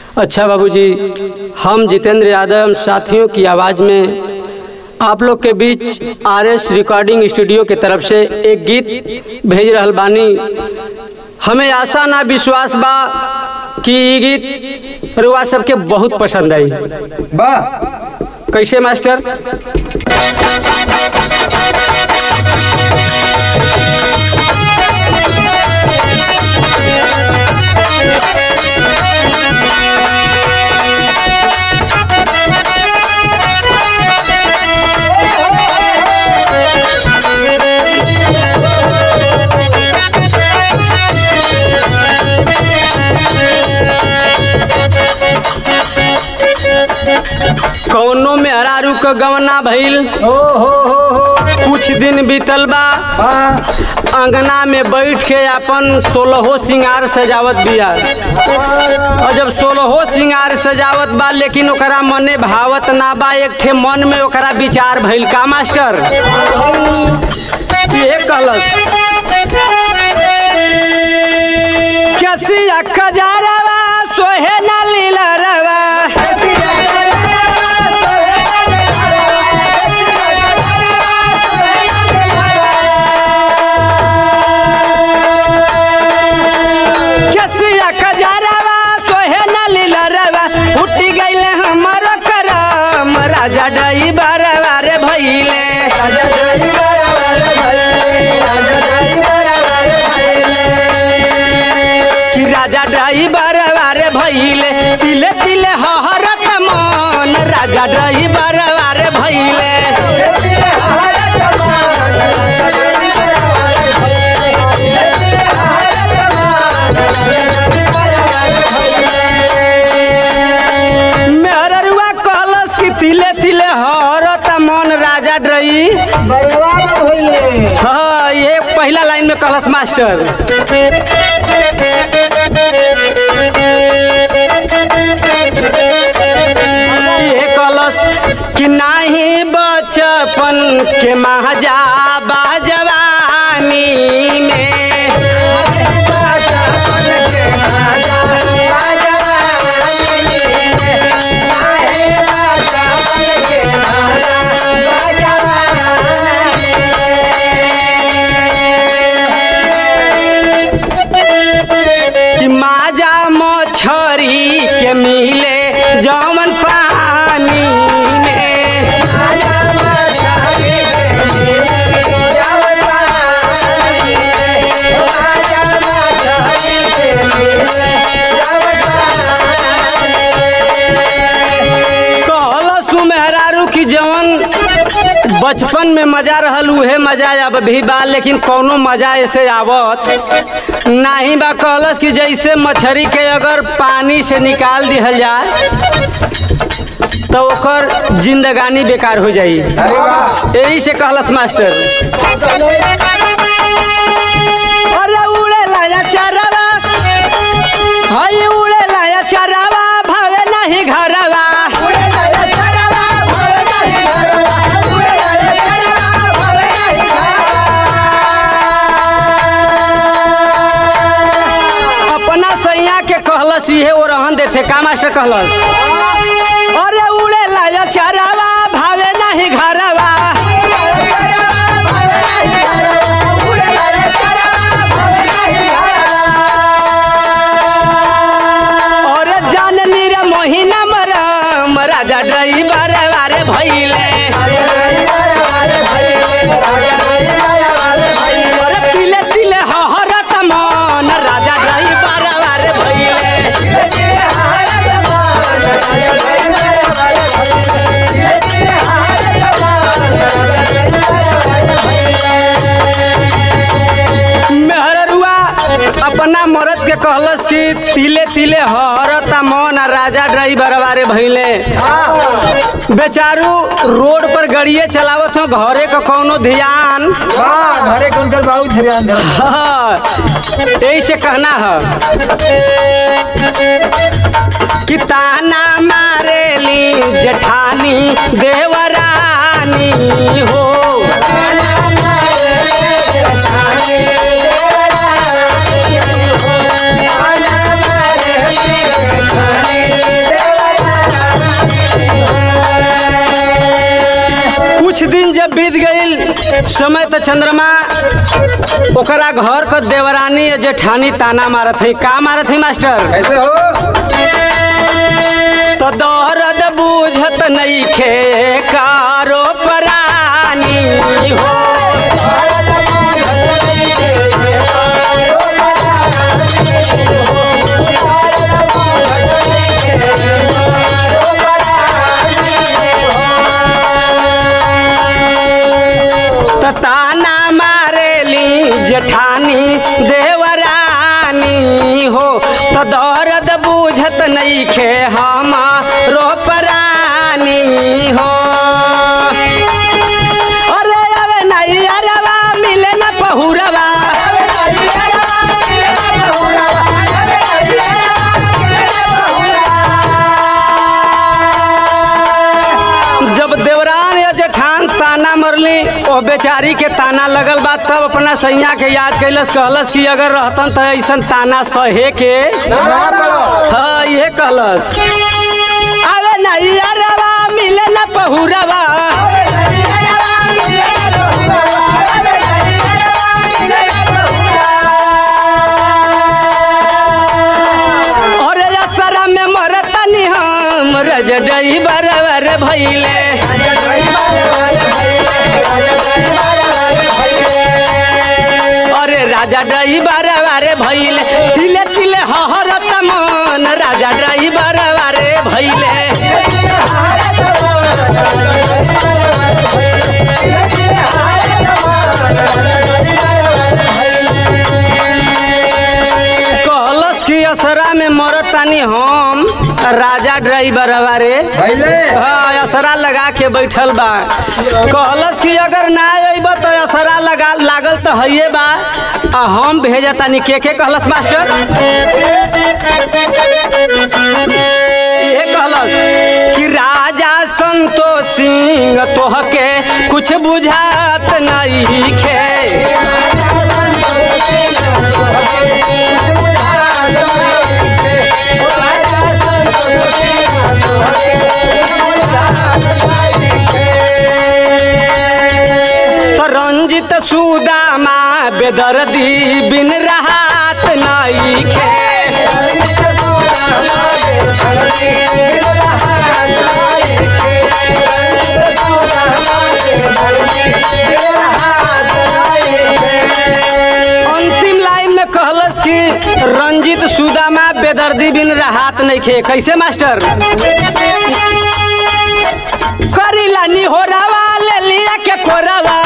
अच्छा बाबूजी हम जितेंद्र यादव साथियों की आवाज़ में आप लोग के बीच आर एस रिकॉर्डिंग स्टूडियो के तरफ से एक गीत भेज रहल बानी हमें आशा ना विश्वास बा कि ये गीत रुआ सबके बहुत पसंद आई बा कैसे मास्टर कौनो में हरारू क गवना भइल ओ हो हो हो कुछ दिन बीतल बा बा अंगना में बैठ के अपन सोलहो सिंगार सजावत बिया और जब सोलहो सिंगार सजावत बा लेकिन ओकरा मने भावत ना बा एक ठे मन में ओकरा विचार भइल का मास्टर ये कहलस कैसी खजारवा सोहे न लीला रवा कैसिया खजारवा सोहे न लीला रवा उठी गईले हमारो करम राजा डई बरवा रे भइले कि राजा डई बरवा रे भइले तिले तिले हहरत मन राजा डई बरवा रे भइले मेहररुआ कहलस कि तिले तिले हरत मन राजा डई बर्बाद होइले हाँ ये पहला लाइन में कहलस मास्टर ये कहलस कि नाही बचपन के महाजा जवानी में कि माजा मछरी के मिले जमन पानी में कहलस मेहरारू की जवन बचपन में मजा रहल उहे मजा अब भी बा लेकिन कौनो मजा ऐसे आवत नाही बा कहलस कि जैसे मछरी के अगर पानी से निकाल दिहल जाए तो ओकर जिंदगानी बेकार हो जाई अरे वाह यही से कहलस मास्टर अरे उड़े लाया चरवा हई उड़े लाया चरवा भावे नहीं घरवा अपना सैया के कहलस इहे वो रहन देथे का मास्टर कहलस अरे उड़े लाया चरवा भावे नहीं घरवा और जाननी रे मोहिना मरम राजा ड्राइवर वारे भइले अरे तिले तिले हहरत मन राजा ड्राइवर वारे भइले मेहररुआ अपना मरद के कहलस कि तिले तिले हरत मन आ राजा ड्राइवर वारे भइले बेचारू रोड पर गड़िए चलावत हो घरे का कौनो ध्यान वाह घरे कौन कर बहुत ध्यान दे हाँ, यही से कहना है कि ताना मारेली जेठानी देवरानी हो बीत गईल समय तो चंद्रमा ओकरा घर क देवरानी या जेठानी ताना मारत है का मारत है मास्टर कैसे हो तो दर्द बूझत नहीं खे कारो परानी हो त ताना मारेली जेठानी देवरानी हो तो दर्द बूझत नहीं खे हम रो परानी हो अरे अरे नहीं अरवा मिले न पहुरवा जब देवरान या जेठान ताना मरली ओ बेचारी के ताना लगल बा तब अपना सैया के याद कैलस कहलस कि अगर रहतन तो ऐसन ताना सहे के ना पड़ो हाँ ये कहलस अरे नहीं अरवा मिले न पहुरवा अरे असरा में मरतनी हम रज डई बरबर भइले अरे राजा डई बरबर भइले तिले तिले हहरत मन राजा डई बरबर भइले कहलस कि असरा में मरतानी हम राजा ड्राइवर रे पहले हाँ असरा लगा के बैठल बा कहलस कि अगर ना अइब तो असरा लगा लागल तो हइए बा आ हम भेजतानी के के कहलस मास्टर ये कहलस कि राजा संतोष सिंह तोहके कुछ बुझात नहीं खे तो रंजित सुदामा बेदर्दी बिन राहत नहीं खे अंतिम लाइन में कहलस कि रंजित सुदामा बेदर्दी बिन राहत नहीं खे कैसे मास्टर करीला निहोरावा ले लिया के कोरावा